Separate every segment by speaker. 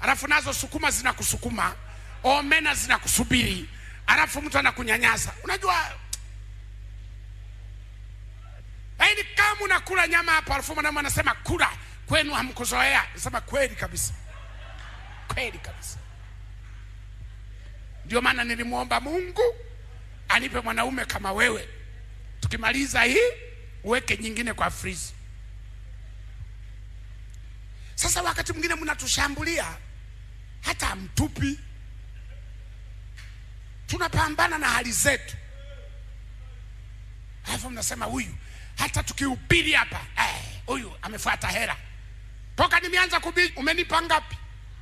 Speaker 1: alafu nazo sukuma zinakusukuma, omena zinakusubiri, alafu mtu anakunyanyasa. Unajua yaani, kama unakula nyama hapa, alafu mwanaume anasema kula, kwenu hamkuzoea. Nasema kweli kabisa, kweli kabisa. Ndio maana nilimwomba Mungu anipe mwanaume kama wewe. Tukimaliza hii uweke nyingine kwa frizi. Sasa wakati mwingine mnatushambulia hata hamtupi, tunapambana na hali zetu, alafu mnasema huyu, hata tukihubiri hapa eh, huyu amefuata hera. Toka nimeanza kuhubiri umenipa ngapi?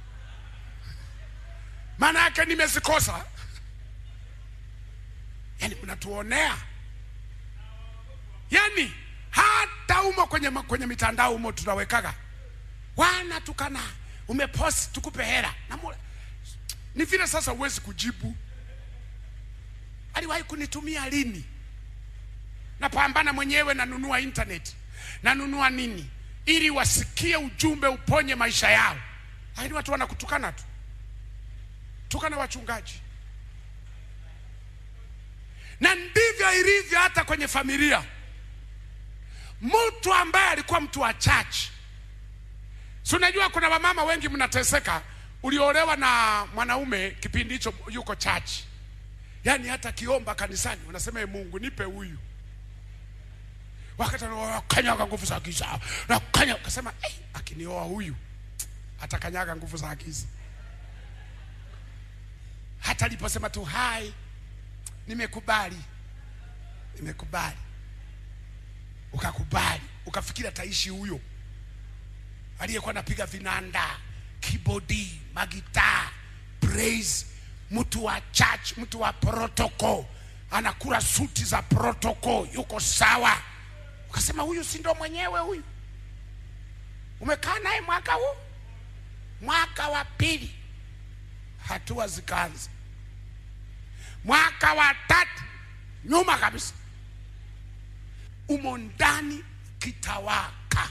Speaker 1: Maana yake nimezikosa. Yani mnatuonea, yani hata umo kwenye, kwenye mitandao umo tunawekaga wana tukana umepost tukupe hera na mula. Ni vile sasa huwezi kujibu. Aliwahi kunitumia lini? Napambana mwenyewe, nanunua internet, nanunua nini ili wasikie ujumbe uponye maisha yao, lakini watu wanakutukana tu, tukana wachungaji. Na ndivyo ilivyo hata kwenye familia. Mtu ambaye alikuwa mtu wa church Si unajua kuna wamama wengi mnateseka, uliolewa na mwanaume kipindi hicho yuko church, yaani hata kiomba kanisani unasema e, Mungu nipe huyu, wakati anakanyaga nguvu za giza na kanya, ukasema eh, akinioa huyu atakanyaga nguvu za giza. Hata aliposema tu hai, nimekubali, nimekubali, ukakubali, ukafikiri ataishi huyo aliyekuwa anapiga vinanda, kibodi, magitaa, praise, mtu wa church, mtu wa protocol, anakula suti za protocol, yuko sawa. Ukasema huyu si ndo mwenyewe huyu? Umekaa naye mwaka huu, mwaka wa pili, hatua zikaanza. Mwaka wa tatu, nyuma kabisa, umo ndani kitawaka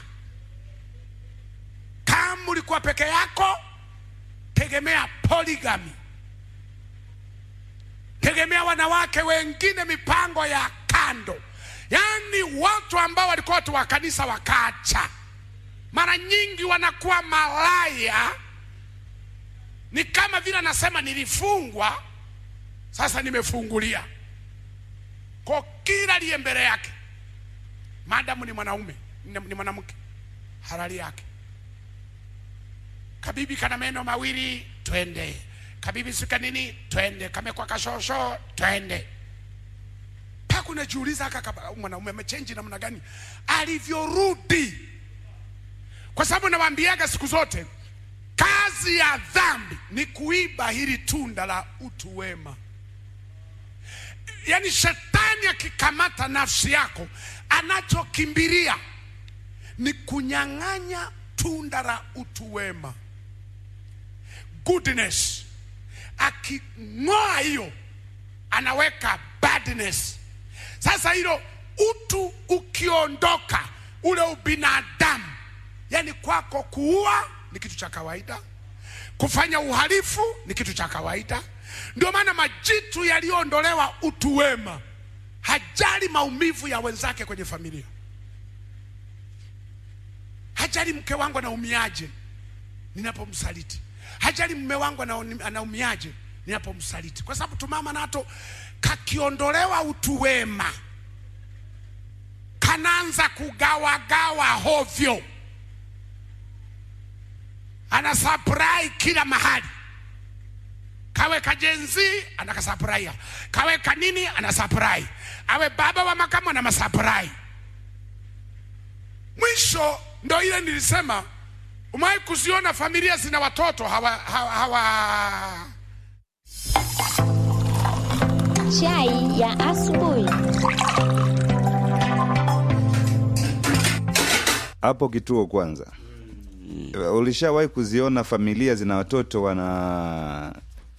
Speaker 1: kama ulikuwa peke yako, tegemea polygamy, tegemea wanawake wengine, mipango ya kando. Yaani watu ambao walikuwa watu wa kanisa wakaacha, mara nyingi wanakuwa malaya. Ni kama vile anasema nilifungwa, sasa nimefungulia. Kwa kila aliye mbele yake, madamu ni mwanaume ni mwanamke, halali yake kabibi kana meno mawili twende, kabibi sika nini twende, kamekwa kashosho twende. Paka unajiuliza kaka mwanaume amechenji namna gani alivyorudi, kwa sababu nawaambiaga siku zote kazi ya dhambi ni kuiba hili tunda la utu wema. Yaani shetani akikamata nafsi yako, anachokimbilia ni kunyang'anya tunda la utu wema goodness. Aking'oa hiyo anaweka badness. Sasa hilo utu ukiondoka, ule ubinadamu, yani kwako kuua ni kitu cha kawaida, kufanya uhalifu ni kitu cha kawaida. Ndio maana majitu yaliyoondolewa utu wema, hajali maumivu ya wenzake kwenye familia, hajali mke wangu anaumiaje ninapomsaliti hajali mume wangu anaumiaje ninapomsaliti, kwa sababu tumama nato kakiondolewa utu wema, kanaanza kugawagawa hovyo, ana supply kila mahali, kawe kajenzi anakasupply, kawe kanini ana supply, awe baba wa makamu ana masupply. Mwisho ndo ile nilisema Umewahi kuziona familia zina watoto hawa, hawa, hawa...
Speaker 2: Chai ya asubuhi.
Speaker 3: Hapo kituo kwanza, ulishawahi kuziona familia zina watoto wana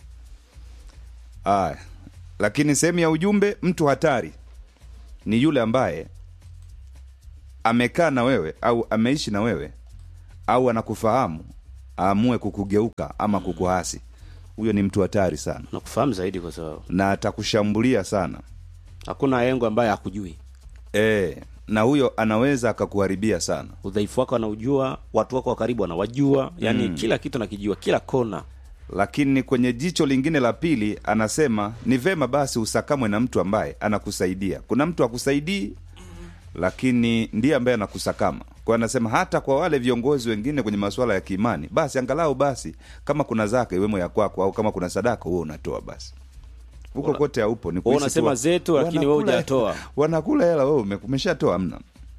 Speaker 3: aya, lakini sehemu ya ujumbe, mtu hatari ni yule ambaye amekaa na wewe au ameishi na wewe au anakufahamu aamue kukugeuka ama kukuhasi huyo ni mtu hatari sana
Speaker 4: nakufahamu zaidi kwa sababu
Speaker 3: na atakushambulia sana
Speaker 4: hakuna engo ambaye hakujui
Speaker 3: e, na huyo anaweza akakuharibia sana
Speaker 4: udhaifu wako anaujua watu wako wa karibu wanawajua yani kila kitu nakijua kila kona
Speaker 3: lakini kwenye jicho lingine la pili anasema ni vema basi usakamwe na mtu ambaye anakusaidia kuna mtu akusaidii lakini ndiye ambaye anakusakama kwa anasema hata kwa wale viongozi wengine kwenye masuala ya kiimani basi angalau basi kama kuna zaka iwemo ya kwako au kama kuna sadaka huo unatoa basi huko
Speaker 4: Una-
Speaker 3: kote haupo ni
Speaker 4: Wewe
Speaker 3: kuhisi
Speaker 4: unasema
Speaker 3: tu-
Speaker 4: zetu, lakini wewe
Speaker 3: wanakula-
Speaker 4: hujatoa.
Speaker 3: wanakula hela wewe ume- umeshatoa mna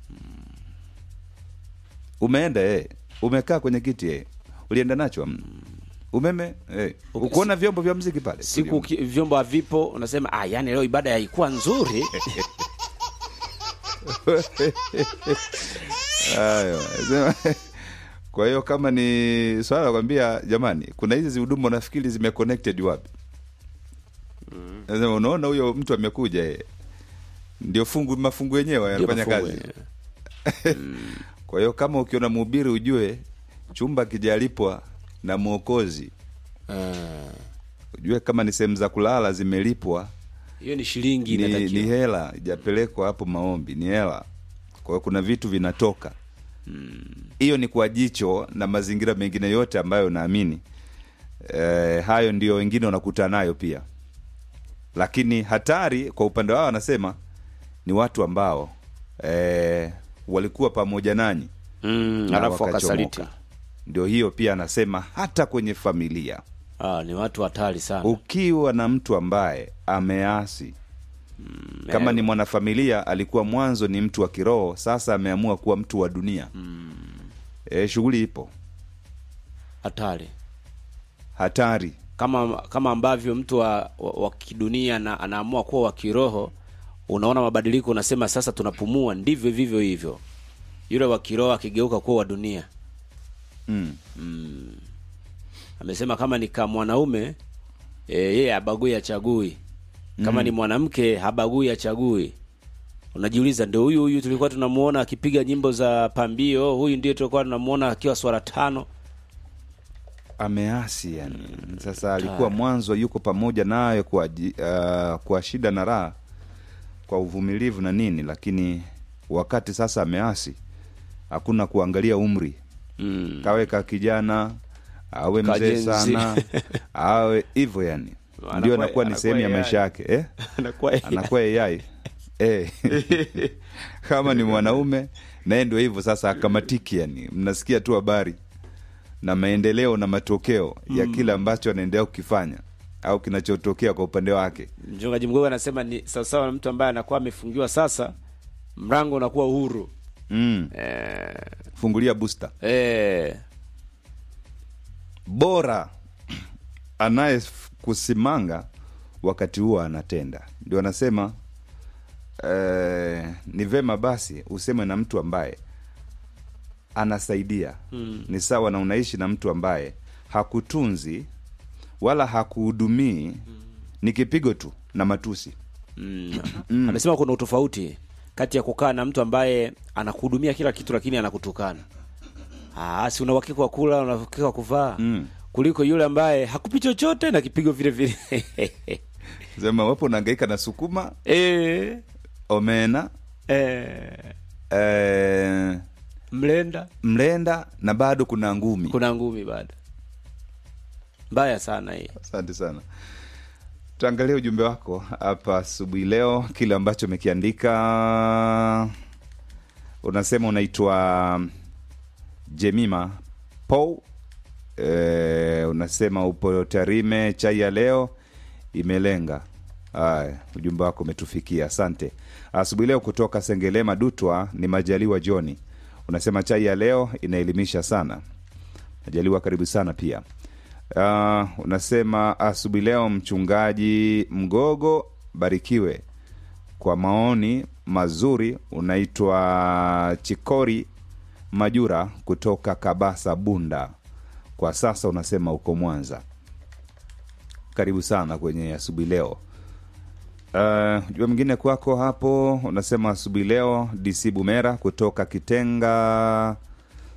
Speaker 3: umeenda eh. umekaa kwenye kiti eh. ulienda nacho amna umeme eh. ukuona vyombo vya mziki pale
Speaker 4: siku ki- vyombo havipo unasema ah, yani leo ibada haikuwa nzuri
Speaker 3: Hayo, sema- kwa hiyo kama ni swala la kwambia jamani kuna hizi huduma nafikiri zime connected wapi Nasema, unaona huyo mtu amekuja eh. ndio fungu mafungu yenyewe yanafanya
Speaker 4: mafungu
Speaker 3: kazi kwa hiyo kama ukiona mhubiri ujue chumba kijalipwa na mwokozi ujue kama ni sehemu za kulala zimelipwa
Speaker 4: hiyo ni shilingi
Speaker 3: ni, ni
Speaker 4: inatakiwa
Speaker 3: hela ijapelekwa hapo maombi ni hela kwa hiyo kuna vitu vinatoka hiyo ni kwa jicho na mazingira mengine yote ambayo naamini e, hayo ndio wengine wanakutana nayo pia lakini hatari kwa upande wao wanasema ni watu ambao e, walikuwa pamoja nanyi
Speaker 4: mm,
Speaker 3: na
Speaker 4: alafu wakasaliti
Speaker 3: wakachomoka. ndio hiyo pia anasema hata kwenye familia
Speaker 4: ah, ni watu hatari sana
Speaker 3: ukiwa na mtu ambaye ameasi kama ni mwanafamilia alikuwa mwanzo ni mtu wa kiroho sasa ameamua kuwa mtu wa dunia mm. e, shughuli ipo
Speaker 4: hatari
Speaker 3: hatari
Speaker 4: kama kama ambavyo mtu wa, wa, wa kidunia na, anaamua kuwa wa kiroho unaona mabadiliko unasema sasa tunapumua ndivyo vivyo hivyo yule wa kiroho akigeuka kuwa wa dunia
Speaker 3: mm.
Speaker 4: amesema kama ni kama mwanaume e, yeye habagui achagui kama ni mwanamke habagui achagui unajiuliza ndio huyu huyu tulikuwa tunamuona akipiga nyimbo za pambio kwa ndio tulikuwa tunamuona akiwa swara tano
Speaker 3: ameasi yani sasa alikuwa mwanzo yuko pamoja nayo kwa, ji- uh, kwa shida na raha kwa uvumilivu na nini lakini wakati sasa ameasi hakuna kuangalia umri
Speaker 4: mm.
Speaker 3: kaweka kijana awe mzee
Speaker 4: Kajenzi.
Speaker 3: sana awe hivyo yani
Speaker 4: Anakuwa-
Speaker 3: ndio anakuwa ni
Speaker 4: anakuwa
Speaker 3: sehemu ya
Speaker 4: AI.
Speaker 3: maisha yake eh?
Speaker 4: Anakuwa
Speaker 3: anakuwa ai eh. kama ni mwanaume naye ndio hivyo sasa akamatiki yani mnasikia tu habari na maendeleo na matokeo ya kile ambacho anaendelea kukifanya au kinachotokea kwa upande wake
Speaker 4: mchungaji mgogo anasema ni sawasawa na mtu ambaye anakuwa amefungiwa sasa mrango unakuwa uhuru
Speaker 3: mm.
Speaker 4: eh,
Speaker 3: fungulia booster
Speaker 4: eh,
Speaker 3: bora anayekusimanga wakati huo anatenda ndio anasema eh, ni vema basi useme na mtu ambaye anasaidia mm. ni sawa na unaishi na mtu ambaye hakutunzi wala hakuhudumii mm. ni kipigo tu na matusi
Speaker 4: mm. amesema kuna utofauti kati ya kukaa na mtu ambaye anakuhudumia kila kitu lakini anakutukana Ah, si una uhakika wa kula una uhakika wa kuvaa
Speaker 3: Mm.
Speaker 4: kuliko yule ambaye hakupi chochote na kipigo vile vile
Speaker 3: sema wapo unaangaika na sukuma
Speaker 4: eh,
Speaker 3: omena
Speaker 4: eh,
Speaker 3: eh,
Speaker 4: mlenda
Speaker 3: mlenda na bado kuna ngumi
Speaker 4: kuna ngumi bado mbaya sana hii
Speaker 3: asante sana tuangalie ujumbe wako hapa asubuhi leo kile ambacho umekiandika unasema unaitwa jemima pou e, unasema upo tarime chai ya leo imelenga haya ujumbe wako umetufikia asante asubuhi leo kutoka sengelema dutwa ni majaliwa joni unasema chai ya leo inaelimisha sana majaliwa karibu sana pia uh, unasema asubuhi leo mchungaji mgogo barikiwe kwa maoni mazuri unaitwa chikori majura kutoka kabasa bunda kwa sasa unasema uko mwanza karibu sana kwenye asubuhi leo Uh, jua mwingine kwako hapo unasema asubuhi leo dc bumera kutoka kitenga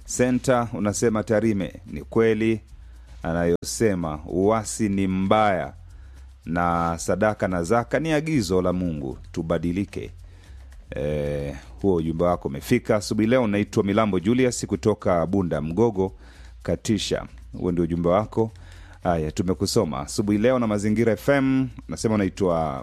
Speaker 3: senta unasema tarime ni kweli anayosema uasi ni mbaya na sadaka na zaka ni agizo la mungu tubadilike e, huo ujumbe wako umefika asubuhi leo unaitwa milambo julius kutoka bunda mgogo katisha huo ndio ujumbe wako haya tumekusoma asubuhi leo na mazingira fm nasema unaitwa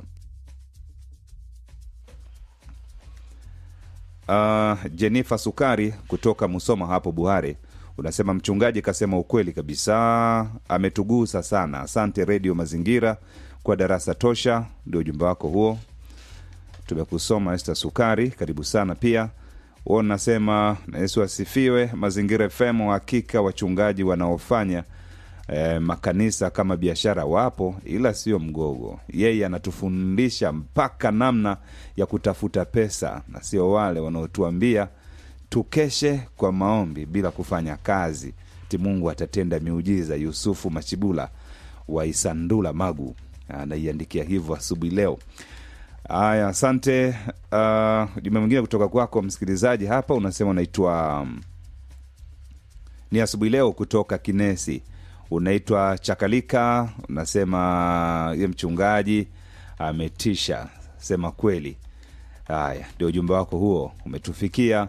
Speaker 3: uh, Jenifa Sukari kutoka Musoma hapo Buhare unasema mchungaji kasema ukweli kabisa, ametugusa sana. Asante Redio Mazingira kwa darasa tosha. Ndio ujumbe wako huo, tumekusoma. Esta Sukari, karibu sana pia. Huo unasema na Yesu asifiwe. Mazingira FM, hakika wachungaji wanaofanya eh, makanisa kama biashara wapo, ila sio mgogo. Yeye anatufundisha mpaka namna ya kutafuta pesa, na sio wale wanaotuambia tukeshe kwa maombi bila kufanya kazi, ti Mungu atatenda miujiza. Yusufu Machibula wa Isandula Magu anaiandikia hivyo asubuhi leo. Haya, asante. Uh, jumbe mwingine kutoka kwako msikilizaji hapa unasema unaitwa um, ni asubuhi leo kutoka Kinesi, unaitwa Chakalika, unasema ye mchungaji ametisha, sema kweli. Haya, ndio ujumbe wako huo umetufikia.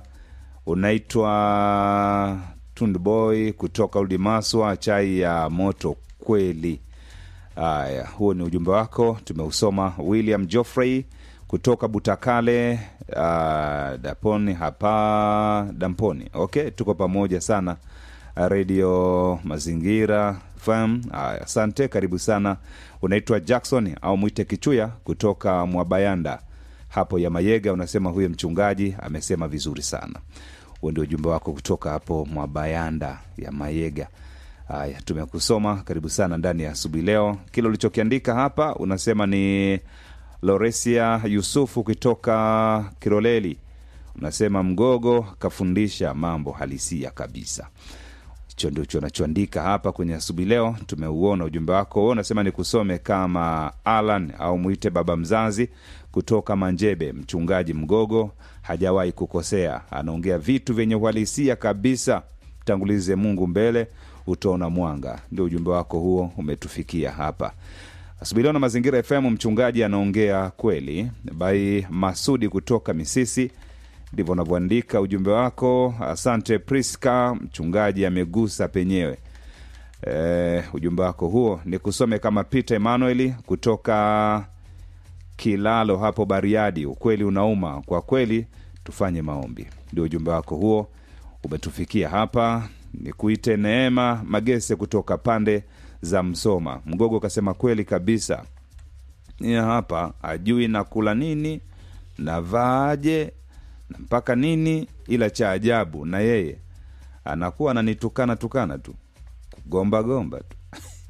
Speaker 3: Unaitwa Tundboy kutoka Ulimaswa, chai ya moto kweli. Haya, huo ni ujumbe wako, tumeusoma. William Joffrey kutoka Butakale, uh, Daponi hapa Damponi. Okay, tuko pamoja sana redio Mazingira FM. Haya, asante, karibu sana. Unaitwa Jackson au mwite Kichuya kutoka Mwabayanda hapo ya Mayega, unasema huyo mchungaji amesema vizuri sana. Huo ndio ujumbe wako kutoka hapo Mwabayanda ya Mayega. Haya, tumekusoma. Karibu sana ndani ya asubuhi leo. Kile ulichokiandika hapa unasema ni Loresia Yusufu kutoka Kiroleli, unasema Mgogo kafundisha mambo halisia kabisa. Hicho ndicho unachoandika hapa kwenye asubuhi leo. Tumeuona ujumbe wako huo, unasema ni kusome kama Alan au mwite baba mzazi kutoka Manjebe. Mchungaji Mgogo hajawahi kukosea, anaongea vitu vyenye uhalisia kabisa. Tangulize Mungu mbele, utaona mwanga. Ndio ujumbe wako huo umetufikia hapa asubuhi leo na Mazingira FM. Mchungaji anaongea kweli. Bai Masudi kutoka Misisi, ndivyo unavyoandika ujumbe wako. Asante Priska, mchungaji amegusa penyewe. E, ujumbe wako huo ni kusome kama Peter Emmanuel kutoka Kilalo hapo Bariadi. Ukweli unauma kwa kweli, tufanye maombi. Ndio ujumbe wako huo umetufikia hapa. Ni kuite Neema Magese kutoka pande za Msoma. Mgogo kasema kweli kabisa, ni hapa ajui nakula nini navaaje na mpaka nini, ila cha ajabu na yeye anakuwa ananitukana tukana tu kugomba gomba tu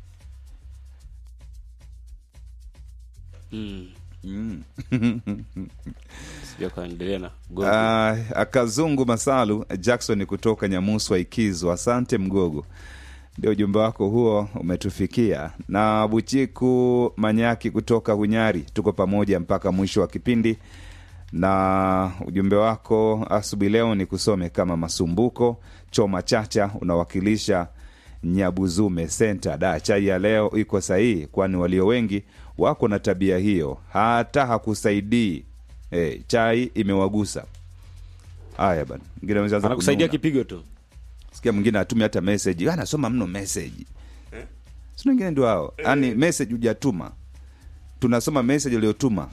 Speaker 4: Mm. Sijui akaendelea na gomvi.
Speaker 3: Ah, akazungu masalu Jackson kutoka Nyamuswa Ikizo. Asante Mgogo, ndio ujumbe wako huo umetufikia. Na Buchiku Manyaki kutoka Hunyari, tuko pamoja mpaka mwisho wa kipindi. Na ujumbe wako asubuhi leo ni kusome kama Masumbuko Choma Chacha, unawakilisha Nyabuzume Senta. Da, chai ya leo iko sahihi, kwani walio wengi wako na tabia hiyo, hata hakusaidii. Eh, chai imewagusa. Haya bana, mwingine ameanza
Speaker 4: anakusaidia
Speaker 3: kununa.
Speaker 4: kipigo tu
Speaker 3: Sikia mwingine atumi hata message, anasoma mno message. Si wengine ndio hao, yaani message hujatuma, tunasoma message uliyotuma,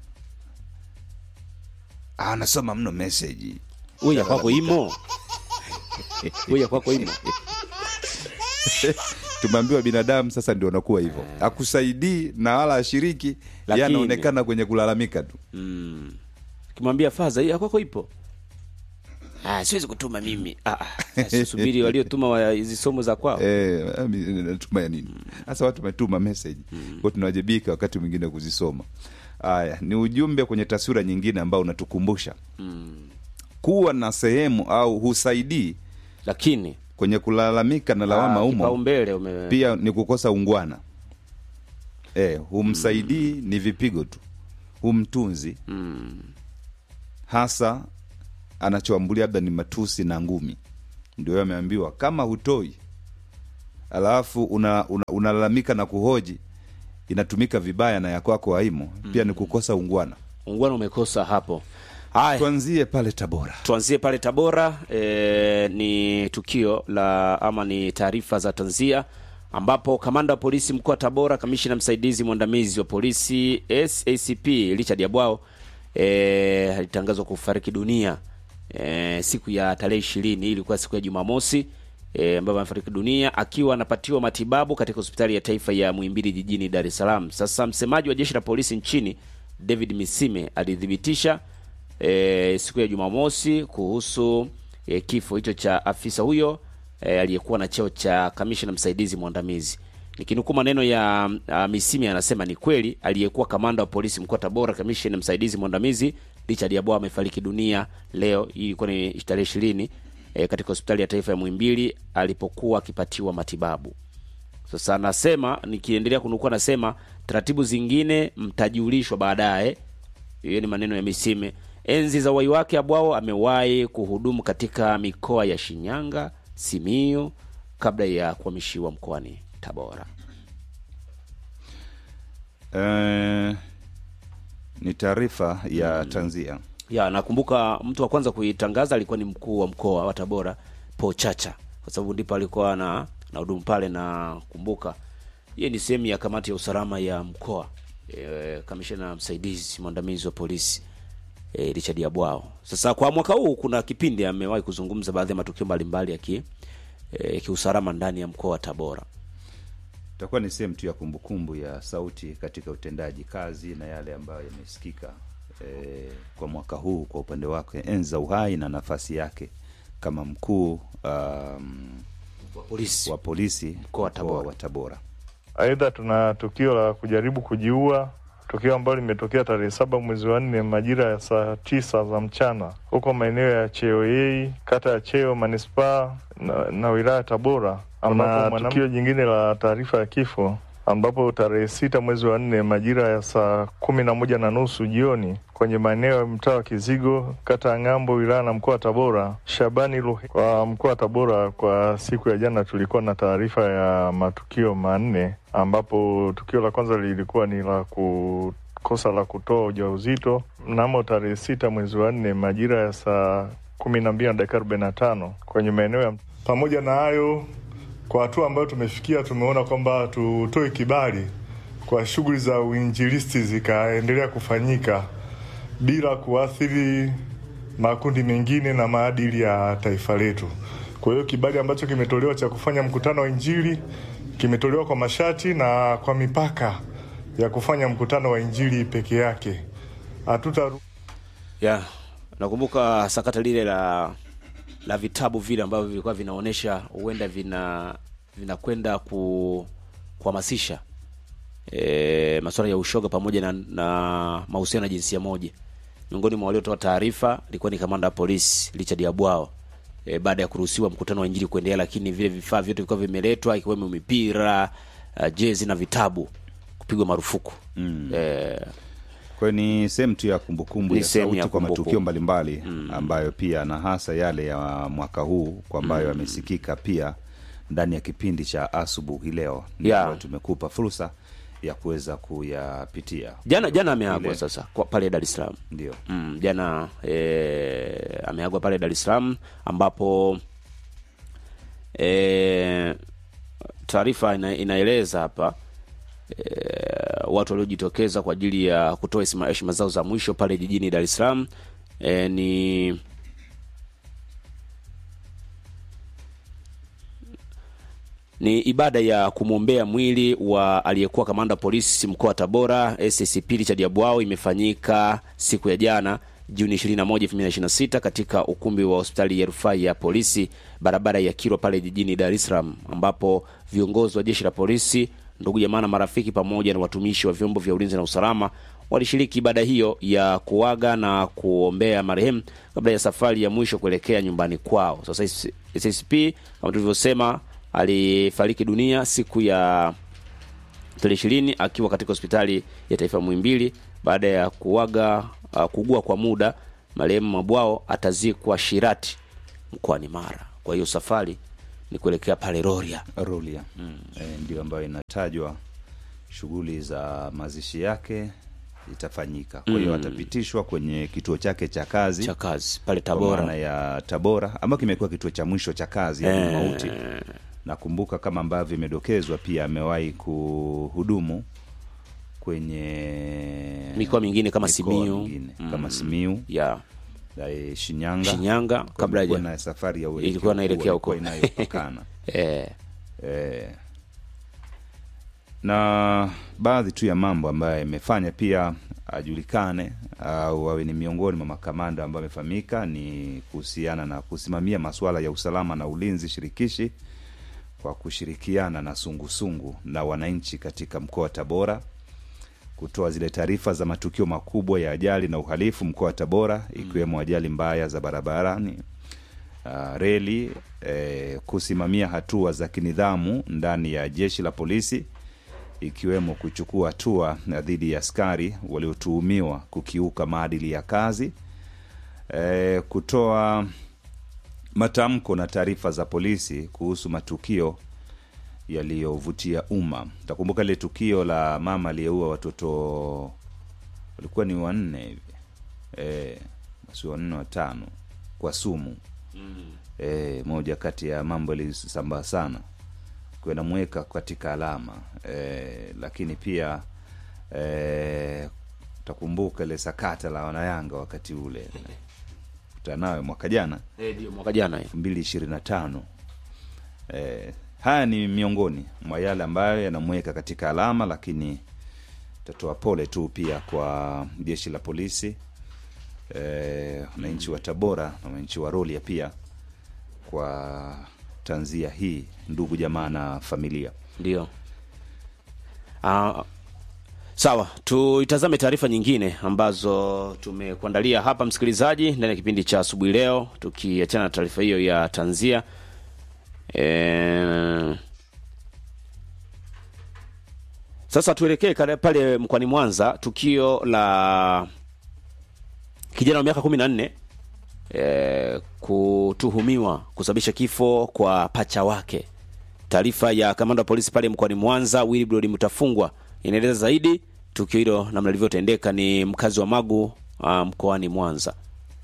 Speaker 3: Ah, anasoma mno message.
Speaker 4: huyu ya kwako imo huyu ya kwako imo
Speaker 3: Tumeambiwa binadamu sasa ndio anakuwa hivyo, akusaidii na wala ashiriki, yeye
Speaker 4: Lakini-
Speaker 3: anaonekana kwenye kulalamika tu.
Speaker 4: mm. kimwambia faza hii ya kwako ipo ah, siwezi kutuma mimi ah, ah. Sasa subiri waliotuma wa hizi somo za kwao
Speaker 3: Eh, ami- natuma ya nini sasa watu wametuma message kwa tunawajibika wakati mwingine kuzisoma haya ni ujumbe kwenye taswira nyingine ambao unatukumbusha kuwa na sehemu au husaidii
Speaker 4: lakini
Speaker 3: kwenye kulalamika na lawama
Speaker 4: ah,
Speaker 3: umo
Speaker 4: kipaumbele ume
Speaker 3: pia ni kukosa ungwana eh, humsaidii ni vipigo tu humtunzi hasa anachoambulia labda ni matusi na ngumi ndio ameambiwa kama hutoi alafu unalalamika una, unalalamika na kuhoji inatumika vibaya na ya kwako haimo pia ni kukosa ungwana
Speaker 4: ungwana umekosa hapo haya
Speaker 3: tuanzie pale tabora
Speaker 4: tuanzie pale tabora e, ni tukio la ama ni taarifa za tanzia ambapo kamanda wa polisi mkoa wa tabora kamishina msaidizi mwandamizi wa polisi sacp richard yabwao e, alitangazwa kufariki dunia e, siku ya tarehe ishirini ilikuwa siku ya jumamosi e, ambapo amefariki dunia akiwa anapatiwa matibabu katika hospitali ya taifa ya muhimbili jijini dar es salaam sasa msemaji wa jeshi la polisi nchini david misime alithibitisha e, siku ya Jumamosi kuhusu e, kifo hicho cha afisa huyo e, aliyekuwa na cheo cha kamishna msaidizi mwandamizi. Nikinukuu maneno ya uh, Misimi anasema ni kweli aliyekuwa kamanda wa polisi mkoa wa Tabora kamishna msaidizi mwandamizi Richard Yabwa amefariki dunia leo, hii ilikuwa ni tarehe ishirini e, katika hospitali ya taifa ya Muhimbili alipokuwa akipatiwa matibabu. Sasa anasema nikiendelea kunukuu, anasema taratibu zingine mtajulishwa baadaye. Hiyo ni maneno ya Misime. Enzi za uwai wake Abwao amewahi kuhudumu katika mikoa ya Shinyanga, Simiyu kabla ya kuhamishiwa mkoani Tabora.
Speaker 3: Eh, ni taarifa ya tanzia
Speaker 4: Ya, nakumbuka mtu wa kwanza kuitangaza alikuwa ni mkuu wa mkoa wa Tabora Paul Chacha, kwa sababu ndipo alikuwa na na hudumu pale, na kumbuka yeye ni sehemu ya kamati ya usalama ya mkoa e, kamishna msaidizi mwandamizi wa polisi e, Richard Yabwao. Sasa kwa mwaka huu kuna kipindi amewahi kuzungumza baadhi ya matukio mbalimbali ya ki, e, kiusalama ndani ya mkoa wa Tabora.
Speaker 3: itakuwa ni sehemu tu ya kumbukumbu ya sauti katika utendaji kazi na yale ambayo yamesikika eh, kwa mwaka huu kwa upande wake enzi za uhai na nafasi yake kama mkuu um,
Speaker 4: Wa polisi.
Speaker 3: wa polisi
Speaker 4: Mkoa wa Tabora.
Speaker 3: wa Tabora.
Speaker 5: Aidha, tuna tukio la kujaribu kujiua, tukio ambalo limetokea tarehe saba mwezi wa nne majira ya saa tisa za mchana huko maeneo ya Cheoyei, kata ya Cheo, manispaa na, na wilaya ya Tabora, ambapo tukio jingine la taarifa ya kifo ambapo tarehe sita mwezi wa nne majira ya saa kumi na moja na nusu jioni kwenye maeneo ya mtaa wa Kizigo, kata ya Ng'ambo, wilaya na mkoa wa Tabora, Shabani Luhe kwa mkoa wa Tabora. Kwa siku ya jana tulikuwa na taarifa ya matukio manne, ambapo tukio la kwanza lilikuwa ni la ku kosa la kutoa ujauzito mnamo tarehe sita mwezi wa nne majira ya saa kumi na mbili na dakika arobaini na tano kwenye maeneo ya pamoja na hayo kwa hatua ambayo tumefikia, tumeona kwamba tutoe kibali kwa shughuli za uinjilisti zikaendelea kufanyika bila kuathiri makundi mengine na maadili ya taifa letu. Kwa hiyo kibali ambacho kimetolewa cha kufanya mkutano wa Injili kimetolewa kwa masharti na kwa mipaka ya kufanya mkutano wa Injili peke yake. Hatuta
Speaker 4: ya nakumbuka sakata lile la la vitabu vile ambavyo vilikuwa vinaonyesha huenda vina vinakwenda ku kuhamasisha e, masuala ya ushoga pamoja na, na mahusiano ya jinsia moja. Miongoni mwa waliotoa taarifa ilikuwa ni kamanda wa polisi Richard Yabwao e, baada ya kuruhusiwa mkutano wa injili kuendelea, lakini vile vifaa vyote vilikuwa vimeletwa ikiwemo mipira uh, jezi na vitabu kupigwa marufuku mm. e,
Speaker 3: Kwa hiyo ni sehemu tu ya kumbukumbu
Speaker 4: Ni
Speaker 3: ya
Speaker 4: sehemu
Speaker 3: sauti
Speaker 4: ya
Speaker 3: kwa
Speaker 4: kumbukumbu.
Speaker 3: matukio mbalimbali ambayo pia na hasa yale ya mwaka huu kwa ambayo yamesikika pia ndani ya kipindi cha asubuhi leo
Speaker 4: Ya.
Speaker 3: Ndio tumekupa fursa ya kuweza kuyapitia
Speaker 4: jana jana ameagwa
Speaker 3: Ile.
Speaker 4: sasa kwa, pale Dar es Salaam
Speaker 3: ndio
Speaker 4: mm, jana e, ameagwa pale Dar es Salaam ambapo e, taarifa ina, inaeleza hapa e, watu waliojitokeza kwa ajili ya kutoa heshima- heshima zao za mwisho pale jijini Dar es Salaam e, ni ni ibada ya kumwombea mwili wa aliyekuwa kamanda wa polisi mkoa wa Tabora SCP Richard Yabwao imefanyika siku ya jana Juni 21, 2026 katika ukumbi wa hospitali ya rufaa ya polisi barabara ya Kilwa pale jijini Dar es Salaam, ambapo viongozi wa jeshi la polisi, ndugu jamaa na marafiki, pamoja na watumishi wa vyombo vya ulinzi na usalama walishiriki ibada hiyo ya kuaga na kuombea marehemu kabla ya safari ya mwisho kuelekea nyumbani kwao. Sasa SCP kama tulivyosema alifariki dunia siku ya tarehe ishirini akiwa katika hospitali ya taifa Muhimbili baada ya kuaga uh, kuugua kwa muda. Marehemu Mabwao atazikwa Shirati mkoani Mara. kwa hiyo safari ni kuelekea pale Rorya.
Speaker 3: Rulia e, ndio ambayo inatajwa shughuli za mazishi yake itafanyika. Kwa hiyo atapitishwa kwenye kituo chake cha kazi
Speaker 4: cha kazi pale
Speaker 3: kwa maana
Speaker 4: Tabora.
Speaker 3: ya Tabora ambayo kimekuwa kituo cha mwisho cha kazi ya mauti. Nakumbuka kama ambavyo imedokezwa, pia amewahi kuhudumu kwenye
Speaker 4: Mikoa mingine kama
Speaker 3: mikoa
Speaker 4: Simiyu.
Speaker 3: mingine, kama Simiu
Speaker 4: ya
Speaker 3: eh, Shinyanga,
Speaker 4: Shinyanga
Speaker 3: Kwa
Speaker 4: kabla
Speaker 3: ilikuwa
Speaker 4: haja
Speaker 3: na safari ya uelekeo
Speaker 4: ilikuwa inaelekea
Speaker 3: huo,
Speaker 4: huko.
Speaker 3: ilikuwa inayopakana
Speaker 4: eh,
Speaker 3: eh, na baadhi tu ya mambo ambayo yamefanya pia ajulikane au awe ni miongoni mwa makamanda ambayo amefahamika ni kuhusiana na kusimamia masuala ya usalama na ulinzi shirikishi kwa kushirikiana na sungusungu na wananchi katika mkoa wa Tabora kutoa zile taarifa za matukio makubwa ya ajali na uhalifu mkoa wa Tabora ikiwemo ajali mbaya za barabarani uh, reli eh, kusimamia hatua za kinidhamu ndani ya jeshi la polisi ikiwemo kuchukua hatua na dhidi ya askari waliotuhumiwa kukiuka maadili ya kazi eh, kutoa matamko na taarifa za polisi kuhusu matukio yaliyovutia umma. Takumbuka lile tukio la mama aliyeua watoto walikuwa ni wanne hivi eh, basi wanne watano kwa sumu e, moja kati ya mambo yalisambaa sana kwa namweka katika alama e, lakini pia e, takumbuka ile sakata la wanayanga wakati ule kutanawe mwaka jana
Speaker 4: eh, ndio mwaka jana hiyo.
Speaker 3: elfu mbili ishirini na tano e, haya ni miongoni mwa yale ambayo yanamweka katika alama lakini tatoa pole tu pia kwa jeshi la polisi eh, wananchi wa Tabora na wananchi wa Rorya pia kwa tanzia hii, ndugu jamaa na familia.
Speaker 4: Ndio. Ah, sawa, tuitazame taarifa nyingine ambazo tumekuandalia hapa msikilizaji, ndani ya kipindi cha asubuhi leo, tukiachana na taarifa hiyo ya tanzia e... Sasa tuelekee kale- pale mkoani Mwanza, tukio la kijana wa miaka kumi na nne e, kutuhumiwa kusababisha kifo kwa pacha wake. Taarifa ya kamanda wa polisi pale mkoani Mwanza Wilbrod Mutafungwa inaeleza zaidi tukio hilo namna lilivyotendeka. Ni mkazi wa Magu uh, mkoani Mwanza.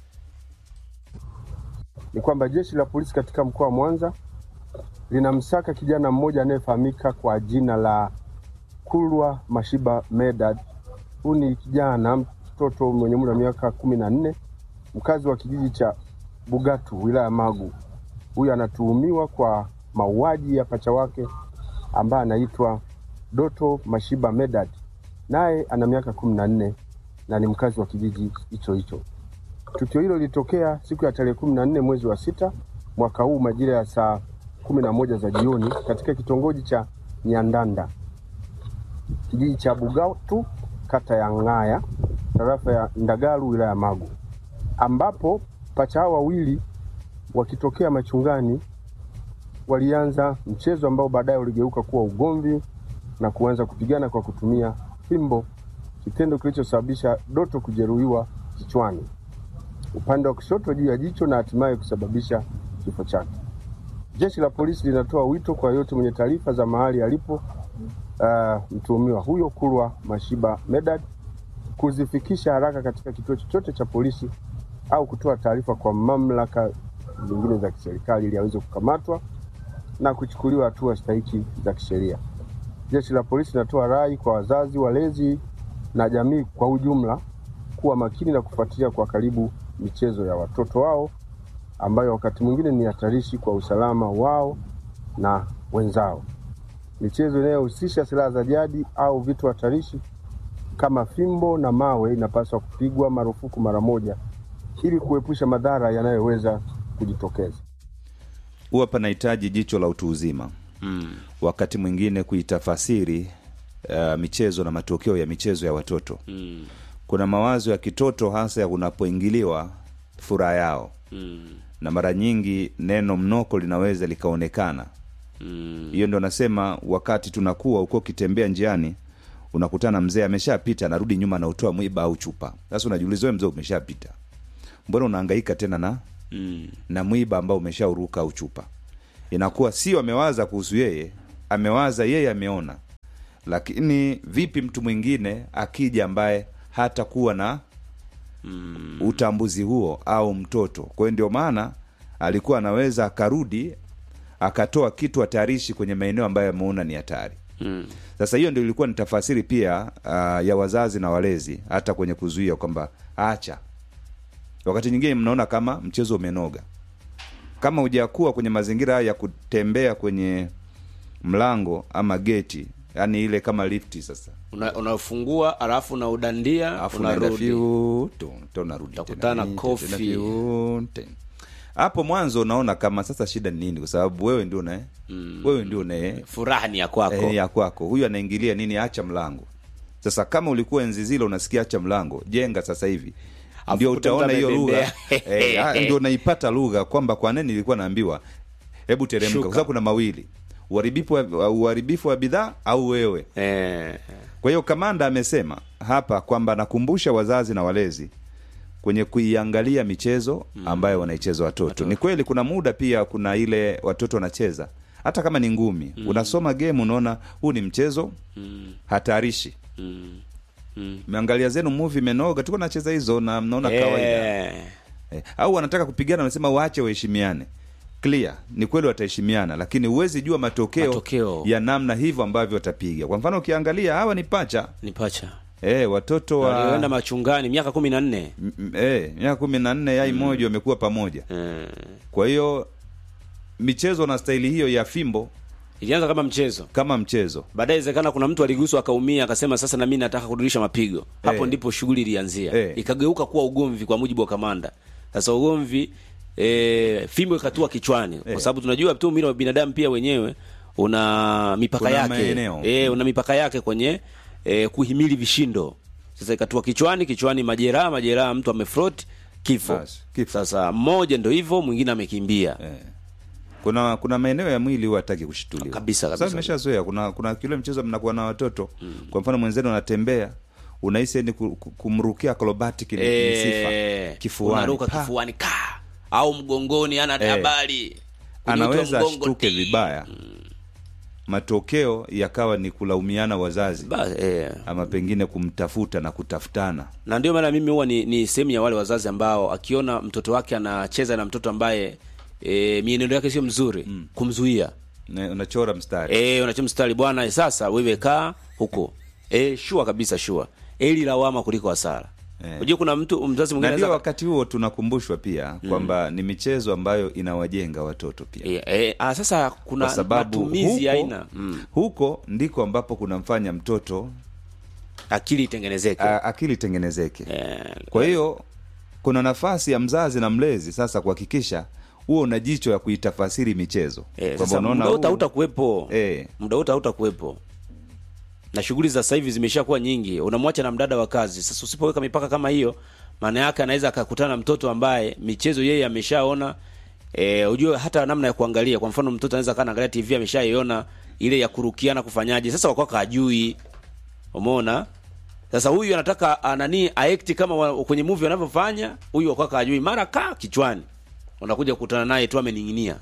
Speaker 6: ni kwamba jeshi la polisi katika mkoa wa Mwanza linamsaka kijana mmoja anayefahamika kwa jina la Kulwa Mashiba Medad. Huyu ni kijana mtoto mwenye umri wa miaka kumi na nne mkazi wa kijiji cha Bugatu wilaya ya Magu. Huyu anatuhumiwa kwa mauaji ya pacha wake ambaye anaitwa Doto Mashiba Medad, naye ana miaka kumi na nne na ni mkazi wa kijiji hicho hicho. Tukio hilo lilitokea siku ya tarehe kumi na nne mwezi wa sita mwaka huu majira ya saa kumi na moja za jioni katika kitongoji cha Nyandanda kijiji cha Bugatu kata ya Ng'aya tarafa ya Ndagaru wilaya ya Magu, ambapo pacha hao wawili wakitokea machungani walianza mchezo ambao baadaye uligeuka kuwa ugomvi na kuanza kupigana kwa kutumia fimbo, kitendo kilichosababisha Doto kujeruhiwa kichwani upande wa kushoto juu ya jicho na hatimaye kusababisha kifo chake. Jeshi la polisi linatoa wito kwa yote mwenye taarifa za mahali alipo uh, mtuhumiwa huyo Kulwa Mashiba Medad kuzifikisha haraka katika kituo chochote cha polisi au kutoa taarifa kwa mamlaka zingine za kiserikali ili aweze kukamatwa na kuchukuliwa hatua stahiki za kisheria. Jeshi la polisi linatoa rai kwa wazazi, walezi na jamii kwa ujumla kuwa makini na kufuatilia kwa karibu michezo ya watoto wao ambayo wakati mwingine ni hatarishi kwa usalama wao na wenzao. Michezo inayohusisha silaha za jadi au vitu hatarishi kama fimbo na mawe inapaswa kupigwa marufuku mara moja ili kuepusha madhara yanayoweza kujitokeza.
Speaker 3: Huwa panahitaji jicho la utu uzima
Speaker 4: Mm.
Speaker 3: wakati mwingine kuitafasiri uh, michezo na matokeo ya michezo ya watoto.
Speaker 4: Mm.
Speaker 3: Kuna mawazo ya kitoto hasa unapoingiliwa furaha yao,
Speaker 4: Mm.
Speaker 3: na mara nyingi neno mnoko linaweza likaonekana.
Speaker 4: Mm.
Speaker 3: Hiyo ndo nasema, wakati tunakuwa uko ukitembea njiani unakutana mzee ameshapita, anarudi nyuma, anautoa mwiba au chupa. Sasa unajiuliza wewe, mzee umeshapita, mbona unahangaika tena na
Speaker 4: mm.
Speaker 3: na mwiba ambao umeshauruka au chupa inakuwa sio amewaza kuhusu yeye amewaza yeye ameona lakini vipi mtu mwingine akija ambaye hatakuwa na mm. utambuzi huo au mtoto kwa hiyo ndio maana alikuwa anaweza akarudi akatoa kitu hatarishi kwenye maeneo ambayo ameona ni hatari
Speaker 4: Mm.
Speaker 3: sasa hiyo ndio ilikuwa ni tafasiri pia uh, ya wazazi na walezi hata kwenye kuzuia kwamba acha wakati nyingine mnaona kama mchezo umenoga kama hujakuwa kwenye mazingira haya ya kutembea kwenye mlango ama geti yani ile kama lifti sasa
Speaker 4: Una, unafungua alafu unaudandia
Speaker 3: alafu unaenda
Speaker 4: unarudi
Speaker 3: fiu, tu, tu, unarudi
Speaker 4: Utakutana
Speaker 3: tena,
Speaker 4: kofi.
Speaker 3: tena fiu, tena. hapo mwanzo unaona kama sasa shida ni nini kwa sababu wewe ndio una mm. wewe ndio una
Speaker 4: furaha ni ya kwako
Speaker 3: eh, ya kwako huyu anaingilia nini acha mlango sasa kama ulikuwa enzi zile unasikia acha mlango jenga sasa hivi
Speaker 4: Afu
Speaker 3: ndio
Speaker 4: kuta
Speaker 3: utaona
Speaker 4: mtu
Speaker 3: hiyo lugha
Speaker 4: amebembea.
Speaker 3: eh, ah, ndio unaipata lugha kwamba kwa nini nilikuwa naambiwa hebu teremka
Speaker 4: Shuka.
Speaker 3: kwa sababu kuna mawili uharibifu wa, uharibifu wa bidhaa au wewe
Speaker 4: eh,
Speaker 3: kwa hiyo kamanda amesema hapa kwamba nakumbusha wazazi na walezi kwenye kuiangalia michezo ambayo wanaicheza watoto. Ni kweli kuna muda pia kuna ile watoto wanacheza hata kama ni ngumi unasoma game unaona huu ni mchezo hatarishi
Speaker 4: mm, mm.
Speaker 3: meangalia zenu movie imenoga tuko nacheza hizo na mnaona kawaida
Speaker 4: Eh,
Speaker 3: eh, au wanataka kupigana wanasema waache waheshimiane clear ni kweli wataheshimiana lakini huwezi jua matokeo,
Speaker 4: Matokeo.
Speaker 3: ya namna hivyo ambavyo watapiga kwa mfano ukiangalia hawa ni pacha
Speaker 4: ni pacha
Speaker 3: eh, watoto
Speaker 4: walioenda
Speaker 3: wa
Speaker 4: machungani miaka kumi na nne
Speaker 3: M- m- eh, miaka kumi na nne yai moja wamekuwa pamoja
Speaker 4: eh,
Speaker 3: kwa hiyo michezo na staili hiyo ya fimbo
Speaker 4: ilianza kama mchezo
Speaker 3: kama mchezo
Speaker 4: baadaye inawezekana kuna mtu aliguswa akaumia akasema sasa na mimi nataka kurudisha mapigo hapo
Speaker 3: Eh.
Speaker 4: ndipo shughuli ilianzia
Speaker 3: Eh.
Speaker 4: ikageuka kuwa ugomvi kwa mujibu wa kamanda sasa ugomvi e, fimbo ikatua kichwani kwa sababu tunajua tu mwili wa binadamu pia wenyewe una mipaka
Speaker 3: Kuna
Speaker 4: yake
Speaker 3: maeneo.
Speaker 4: e, una mipaka yake kwenye e, kuhimili vishindo sasa ikatua kichwani kichwani majeraha majeraha mtu amefrot kifo.
Speaker 3: Basi, kifo.
Speaker 4: sasa mmoja ndo hivyo mwingine amekimbia
Speaker 3: eh. kuna kuna maeneo ya mwili huwa hataki kushituliwa
Speaker 4: Kabisa, kabisa.
Speaker 3: Sasa nimeshazoea kuna kuna kile mchezo mnakuwa na watoto kwa mfano mwenzenu anatembea unahisi ni ku- ku- kumrukia acrobatic ni, ni
Speaker 4: Eh,
Speaker 3: sifa kifuani
Speaker 4: unaruka
Speaker 3: Pa!
Speaker 4: kifuani ka au mgongoni ana
Speaker 3: Eh.
Speaker 4: habari Kunyotwa
Speaker 3: anaweza
Speaker 4: mgongo,
Speaker 3: ashtuke
Speaker 4: ti.
Speaker 3: vibaya matokeo yakawa ni kulaumiana wazazi
Speaker 4: Ba, eh.
Speaker 3: ama pengine kumtafuta na kutafutana
Speaker 4: na ndio maana mimi huwa ni, ni sehemu ya wale wazazi ambao akiona mtoto wake anacheza na mtoto ambaye e, mienendo yake sio mzuri kumzuia
Speaker 3: Na- unachora mstari
Speaker 4: e, unacho mstari bwana eh, sasa wewe kaa huko e, shua kabisa shua eli lawama kuliko hasara
Speaker 3: Eh.
Speaker 4: unajua kuna mtu mzazi mwingine
Speaker 3: na ndio
Speaker 4: anaweza-
Speaker 3: wakati huo tunakumbushwa pia kwamba ni michezo ambayo inawajenga watoto pia
Speaker 4: e, e, ah, sasa kuna
Speaker 3: kwa sababu
Speaker 4: matumizi ya
Speaker 3: huko,
Speaker 4: aina mm.
Speaker 3: huko ndiko ambapo kunamfanya mtoto
Speaker 4: akili itengenezeke
Speaker 3: a, akili tengenezeke
Speaker 4: Eh,
Speaker 3: kwa hiyo kuna nafasi ya mzazi na mlezi sasa kuhakikisha huo una jicho ya kuitafasiri michezo
Speaker 4: Eh,
Speaker 3: Kwamba
Speaker 4: sasa
Speaker 3: unaona
Speaker 4: muda wote
Speaker 3: huu-
Speaker 4: hautakuwepo
Speaker 3: Eh.
Speaker 4: muda wote hautakuwepo na shughuli za sasa hivi zimeshakuwa nyingi unamwacha na mdada wa kazi sasa usipoweka mipaka kama hiyo maana yake anaweza akakutana na mtoto ambaye michezo yeye ameshaona e, ujue hata namna ya kuangalia kwa mfano mtoto anaweza kaa anaangalia tv ameshaiona ile ya kurukiana kufanyaje sasa wakwaka ajui umeona sasa huyu anataka ah, nani aekti kama wa, kwenye movie wanavyofanya huyu wakwaka ajui mara kaa kichwani unakuja kukutana naye tu amening'inia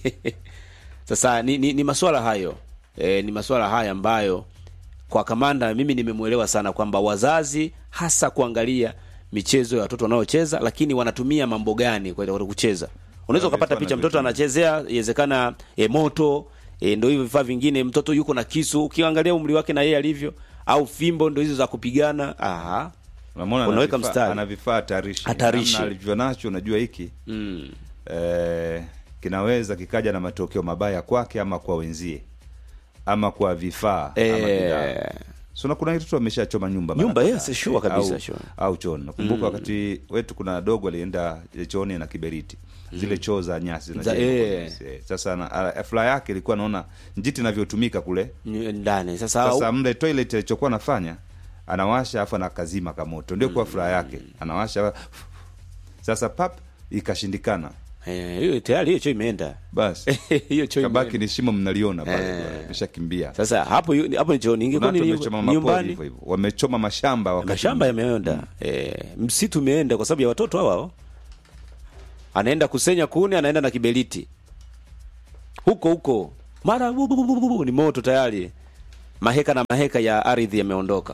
Speaker 4: sasa ni, ni, ni maswala hayo e, ni maswala haya ambayo kwa kamanda mimi nimemwelewa sana kwamba wazazi hasa kuangalia michezo ya watoto wanaocheza lakini wanatumia mambo gani kwa kwa kucheza unaweza ukapata
Speaker 3: vifaa
Speaker 4: picha mtoto
Speaker 3: wanavyotumia.
Speaker 4: anachezea iwezekana e, moto e, ndo hivyo vifaa vingine mtoto yuko na kisu ukiangalia umri wake na yeye alivyo au fimbo ndo hizo za kupigana aha
Speaker 3: unamwona ana
Speaker 4: unaweka
Speaker 3: vifaa-
Speaker 4: mstari.
Speaker 3: ana vifaa hatarishi
Speaker 4: Hatarishi.
Speaker 3: Namna alivyo nacho unajua hiki
Speaker 4: mm.
Speaker 3: eh, kinaweza kikaja na matokeo mabaya kwake ama kwa wenzie ama kwa vifaa ama
Speaker 4: Eh.
Speaker 3: bidhaa. so na kuna watoto wameshachoma nyumba mara
Speaker 4: Nyumba,
Speaker 3: kadhaa.
Speaker 4: yes, sure kabisa,
Speaker 3: au,
Speaker 4: sure.
Speaker 3: au chooni nakumbuka wakati wetu kuna dogo alienda chooni na kiberiti zile choo za nyasi zinajengwa
Speaker 4: eh.
Speaker 3: kwenye nyasi, eh. sasa na- a- furaha yake ilikuwa naona njiti inavyotumika kule
Speaker 4: Ni- ndani sasa,
Speaker 3: sasa mle toilet alichokuwa anafanya anawasha afu anakazima kamoto ndio kwa furaha yake anawasha sasa pap ikashindikana
Speaker 4: eh, hiyo tayari hiyo choo imeenda
Speaker 3: basi
Speaker 4: hiyo choo
Speaker 3: kabaki
Speaker 4: imeenda.
Speaker 3: ni shimo mnaliona pale
Speaker 4: Eh.
Speaker 3: bwana, imeshakimbia
Speaker 4: sasa hapo yu- hapo ni chooni ingekuwa
Speaker 3: Kuna
Speaker 4: ni
Speaker 3: watu wamechoma mapori
Speaker 4: nyumbani
Speaker 3: hivyo hivyo wamechoma mashamba wakati
Speaker 4: mashamba yameenda eh, msitu umeenda kwa sababu ya watoto hawa hao. anaenda kusenya kuni anaenda na kiberiti huko huko mara bu- bu- bu- bu- bu- ni moto tayari maheka na maheka ya ardhi yameondoka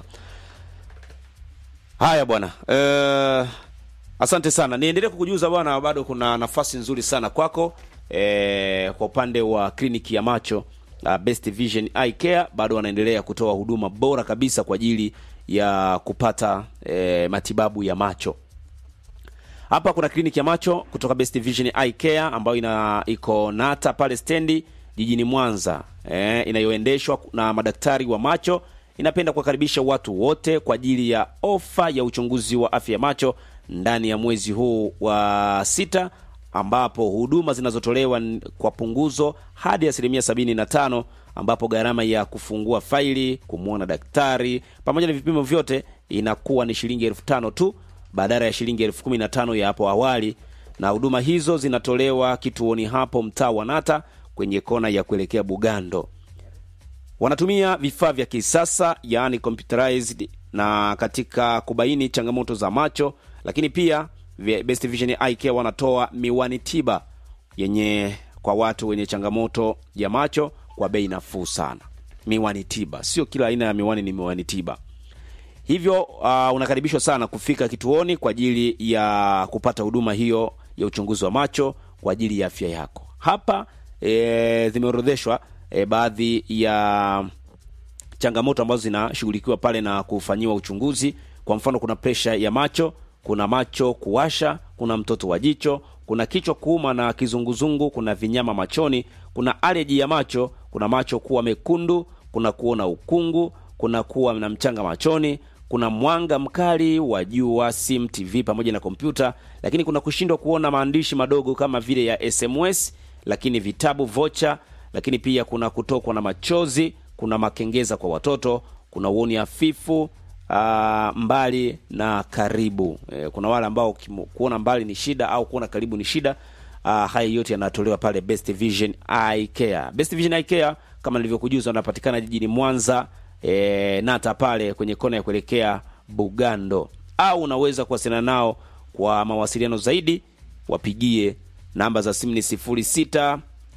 Speaker 4: haya bwana eh, asante sana niendelee kukujuza bwana bado kuna nafasi nzuri sana kwako eh, kwa upande wa kliniki ya macho uh, best vision eye care bado wanaendelea kutoa huduma bora kabisa kwa ajili ya kupata eh, matibabu ya macho hapa kuna kliniki ya macho kutoka Best Vision Eye Care ambayo ina iko Nata pale stendi jijini Mwanza eh, inayoendeshwa na madaktari wa macho. Inapenda kuwakaribisha watu wote kwa ajili ya ofa ya uchunguzi wa afya ya macho ndani ya mwezi huu wa sita ambapo huduma zinazotolewa n- kwa punguzo hadi asilimia sabini na tano ambapo gharama ya kufungua faili kumwona daktari pamoja na vipimo vyote inakuwa ni shilingi elfu tano tu badala ya shilingi elfu kumi na tano ya hapo awali na huduma hizo zinatolewa kituoni hapo mtaa wa nata kwenye kona ya kuelekea bugando wanatumia vifaa vya kisasa yaani computerized na katika kubaini changamoto za macho lakini pia vya- best vision eye care wanatoa miwani tiba yenye kwa watu wenye changamoto ya macho kwa bei nafuu sana miwani tiba sio kila aina ya miwani ni miwani tiba hivyo uh, unakaribishwa sana kufika kituoni kwa ajili ya kupata huduma hiyo ya uchunguzi wa macho kwa ajili ya afya yako hapa e, zimeorodheshwa e, baadhi ya changamoto ambazo zinashughulikiwa pale na kufanyiwa uchunguzi kwa mfano kuna presha ya macho kuna macho kuwasha kuna mtoto wa jicho kuna kichwa kuuma na kizunguzungu kuna vinyama machoni kuna aleji ya macho kuna macho kuwa mekundu kuna kuona ukungu kuna kuwa na mchanga machoni kuna mwanga mkali wa jua sim tv pamoja na kompyuta lakini kuna kushindwa kuona maandishi madogo kama vile ya sms lakini vitabu vocha lakini pia kuna kutokwa na machozi kuna makengeza kwa watoto kuna uoni hafifu uh, mbali na karibu e, kuna wale ambao kimu- kuona mbali ni shida au kuona karibu ni shida uh, haya yote yanatolewa pale best vision eye care best vision eye care kama nilivyokujuza wanapatikana jijini mwanza e, nata pale kwenye kona ya kuelekea bugando au unaweza kuwasiliana nao kwa mawasiliano zaidi wapigie namba za simu ni 06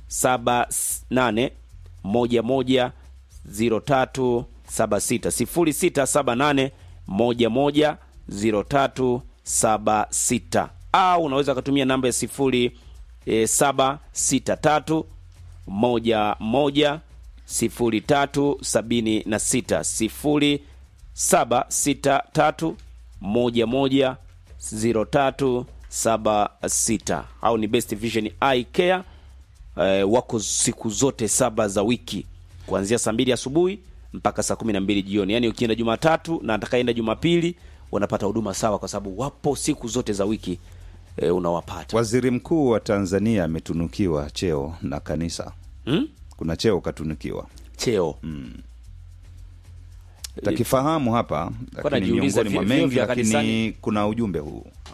Speaker 4: 78 11 0376 0678 11 0376 au unaweza ukatumia namba ya 0763 11 0376 0763 11 0376 au ni Best Vision Eye Care eh, wako siku zote saba za wiki kuanzia saa mbili asubuhi mpaka saa kumi na mbili jioni yaani ukienda jumatatu na atakaenda jumapili wanapata huduma sawa kwa sababu wapo siku zote za wiki eh, unawapata
Speaker 3: Waziri Mkuu wa Tanzania ametunukiwa cheo na kanisa.
Speaker 4: hmm?
Speaker 3: Kuna cheo katunukiwa,
Speaker 4: cheo
Speaker 3: takifahamu hapa, lakini
Speaker 4: najiuliza
Speaker 3: miongoni mwa
Speaker 4: vyo- vyo
Speaker 3: mengi,
Speaker 4: vya
Speaker 3: lakini
Speaker 4: kanisani.
Speaker 3: kuna ujumbe huu